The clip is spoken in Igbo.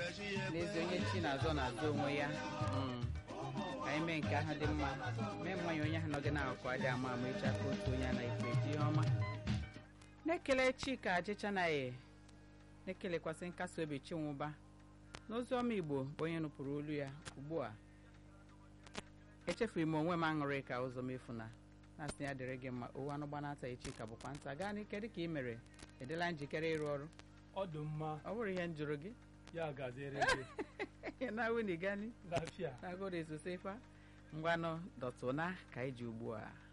n'ezi onye chi na-azọ na-azọ onwe ya Mm. ka anyị mee nke ahụ dị mma mee mmanya onye ahụ nọ gị n'akụkụ adị ama ama echi aka otu onye a na-ekwu eji ihe ọma na-ekele chika ajịchanaghị na-ekelekwasị nkasi obi chinwụba n'ozi ọma igbo bụ onye nụpụrụ olu ya ugbu a echefuru m onwe m aṅụrị ka ụzọ m efu na na-asị ya dịrị gị mma owu anụ gbanata echi ka bụkwa nta gaa n'ike dị ka ị mere edela njikere ịrụ ọrụ ọ dị mma ọ bụrụ ihe m jụrụ gị ya gaziere gị na wuni gani lafiya na godo esosefa ngwanụ dọtụna ka iji ugbu a